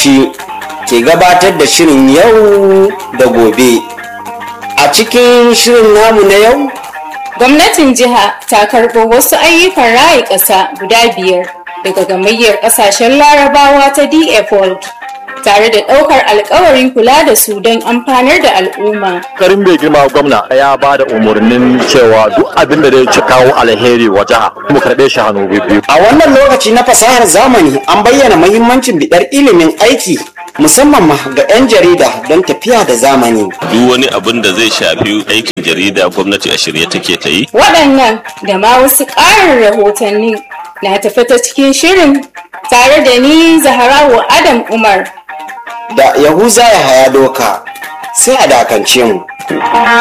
Bauchi ke gabatar da shirin yau da gobe. A cikin shirin namu na yau, Gwamnatin jiha ta karɓo wasu ayyukan raya ƙasa guda biyar daga gamayyar ƙasashen larabawa ta DF World tare da ɗaukar alkawarin kula da su don amfanar da al'umma. karin mai girma gwamna ya ba da umarnin cewa duk abin da zai ci kawo alheri wa jiha mu karɓe shi hannu biyu a wannan lokaci na fasahar zamani an bayyana mahimmancin biɗar ilimin aiki musamman ma ga 'yan jarida don tafiya da zamani. duk wani abin da zai shafi aikin jarida gwamnati a shirye take ta yi Waɗannan da ma wasu ƙarin rahotanni na tafi ta cikin shirin tare da ni Zaharawa Adam Umar. Da Yahuza ya haya doka sai a dakance mu.